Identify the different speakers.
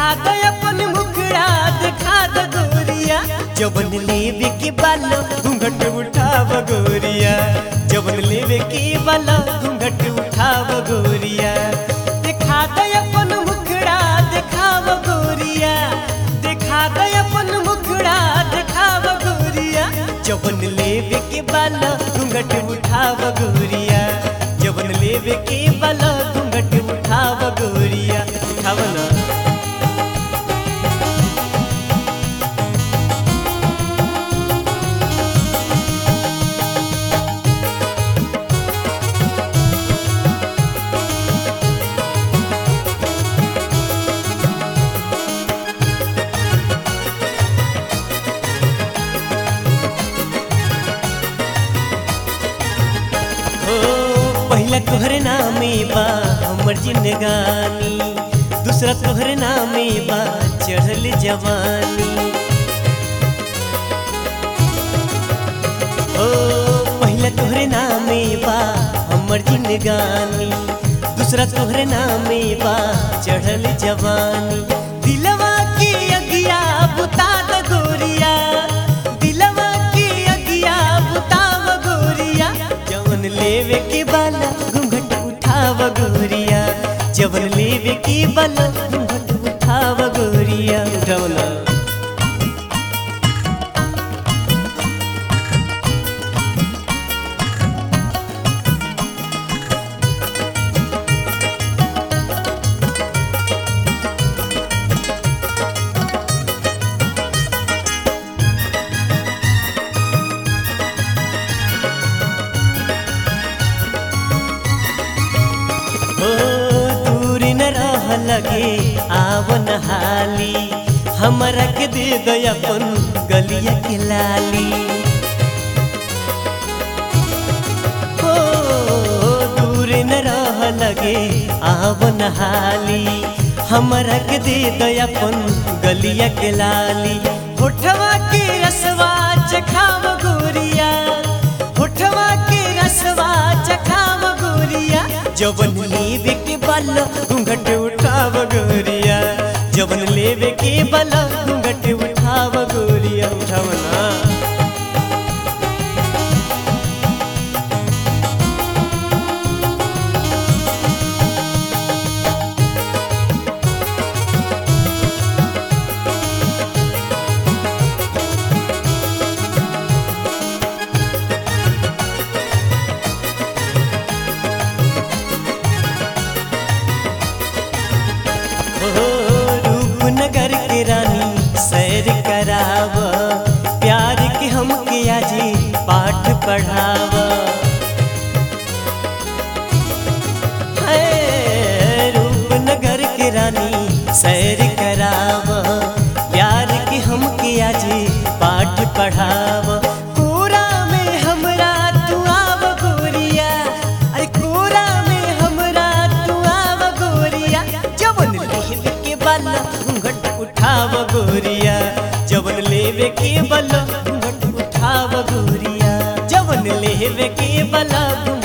Speaker 1: दे अपन मुखड़ा दिखा दे गोरिया जवन लेवे के बाल घूंघट उठाव गोरिया जवन लेवे के बाल घूंघट उठाव गोरिया दिखा दे अपन मुखड़ा दिखाव गोरिया दिखा दे अपन मुखड़ा दिखाव गोरिया जवन लेवे के बाल घूंघट उठाव गोरिया जवन लेवे के बाल घूंघट उठाव गोरिया उठाव ना हो पहिला तोहरे नामे बा हमर जिंदगानी दूसरा तोहरे नामे बा चढ़ल जवानी हो पहिला तोहरे नामे बा हमर जिंदगानी दूसरा तोहरे नामे बा चढ़ल जवानी दिलवा की अगिया बुता द गोरिया दिलवा की अगिया बुताव गोरिया जवन लेवे के बाला घूंघट उठाव गोरिया जवन लेवे के बाला घूंघट उठाव गोरिया उठावना हो दूर न रह लगे आवन हाली हमरा के दे दया अपन गलिया के लाली हो दूर न रह लगे आवन हाली हमरा के दे दया अपन गलिया के लाली होठवा के रसवा चखाव गोरिया होठवा के रसवा चखाव गोरिया जवन लेवे के बल घूंघट उठाव गोरिया जवन लेवे के बल घूंघट उठाव गोरिया उठावना हो रूपनगर के रानी सैर कराव प्यार के हमके आजी पाठ पढ़ाव है रूपनगर के रानी सैर कराव प्यार के हमके आजी पाठ पढ़ाव कोरा में हमरा तू आव गोरिया अरे कोरा में हमरा तू आव गोरिया जवन लेवे के बल घूंघट उठाव गोरिया जवन लेवे के बल घूंघट उठाव गोरिया जवन लेवे के बल घूंघट